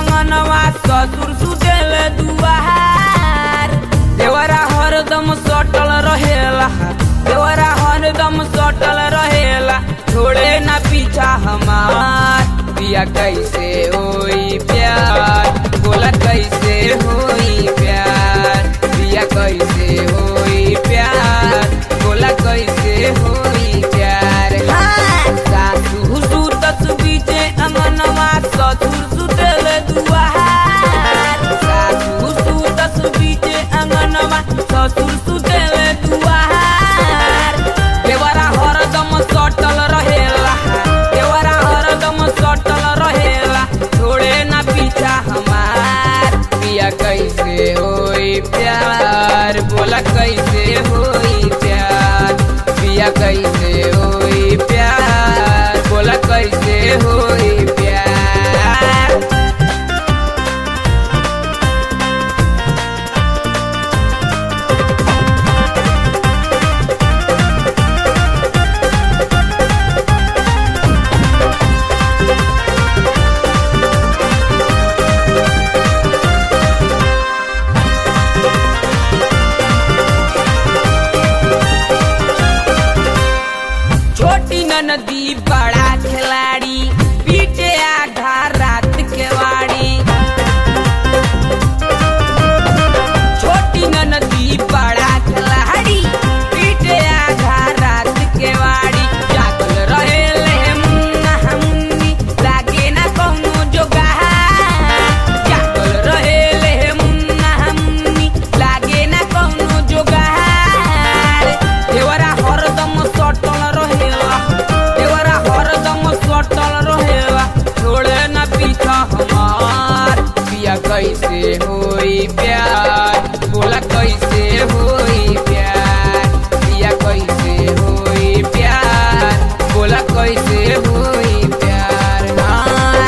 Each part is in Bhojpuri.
अंगनवा ससुर सुतेल दुआर देवरा हरदम सटल रहेला देवरा हरदम सटल रहेला छोड़े ना पीछा हमार पिया कैसे होई प्यार बोला कैसे होई प्यार पिया कैसे होई प्यार बोला कैसे होई प्यार सासू सुतस बीचे अंगनवा ससुर सुतल दुआर सासू सुतस बीचे अंगनवा ससुर सुतल दुआर देवरा हरदम सटल रहेला देवरा हरदम सटल रहेला छोड़े ना पीछा हमार पिया कैसे होई प्यार बोला कैसे होई प्यार पिया कैसे होई प्यार बोला कैसे होई प्यार छोटी नदी बड़ा खिलाड़ी पीटे आधा रात के वाड़ी छोटी नदी बड़ा खिलाड़ी पीटे आधा रात के वाड़ी जागल रहेले मुन्ना मुन्नी लागे ना कौनो जोगार जागल रहेले मुन्ना मुन्नी लागे ना कौनो जोगार देवरा हरदम सटल रहेला देवरा हरदम सटल रहेला छोड़े ना पीछा हमार पिया कैसे होई प्यार बोला कैसे होई प्यार पिया कैसे होई प्यार बोला कैसे होई प्यार हाँ।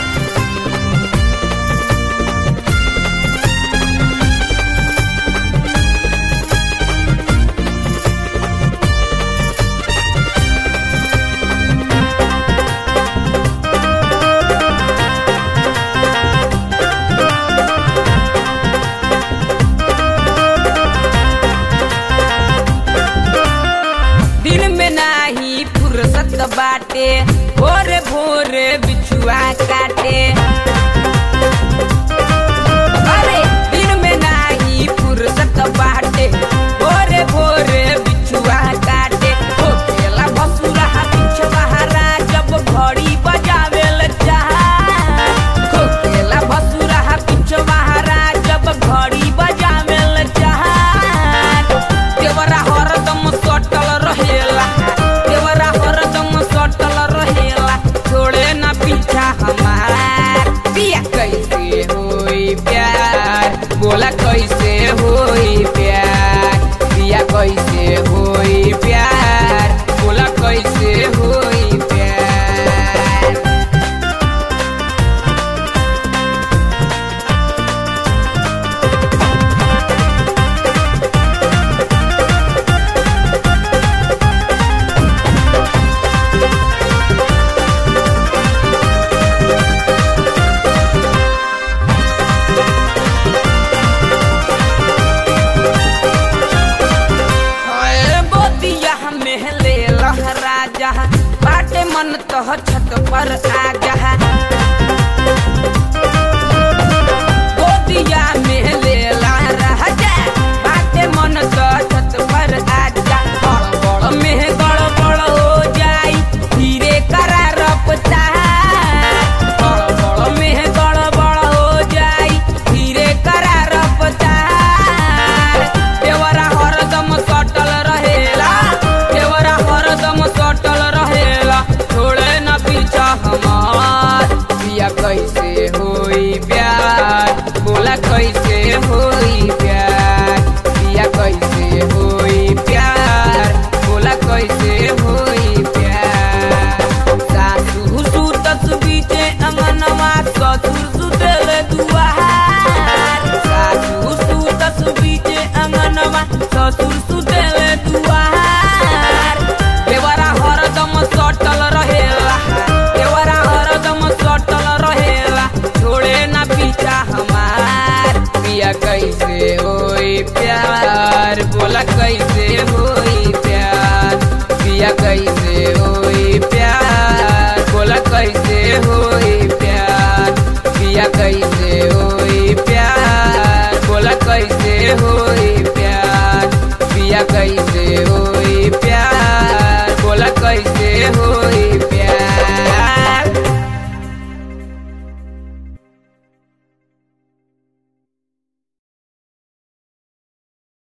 दिन में नाही फुर्सत बाटे भोरे भोरे बिछुआ काटे अरे दिन में नाही फुर्सत बाटे भोरे भोरे बिछुआ काटे हो खेला भसुरा पीछ बहारा जब घड़ी बजावे चाह हो खेला भसुरा पीछ बहारा जब घड़ी बजावे चाह देवरा हरदम सटल रहेला देवरा हरदम सटल रहेला छोड़े ना पीछा हमार पिया कैसे होई प्यार बोला कैसे होई प्यार पिया कैसे होई प्यार बोला कैसे होई प्यार हाय गोदिया में ले लहरा जहा बाटे मन तह छत पर आ जहा गोदिया में ले लहरा जा बाटे मन तह छत पर आ जा गड़बड़ में गड़बड़ हो जाई धीरे करा रपता गड़बड़ में गड़बड़ हो जाई धीरे करा रपता देवरा हरदम सटल रहेला देवरा हरदम सटल रहेला छोड़े न पीछा हमार पिया कैसे होई प्यार बोला कैसे कैसे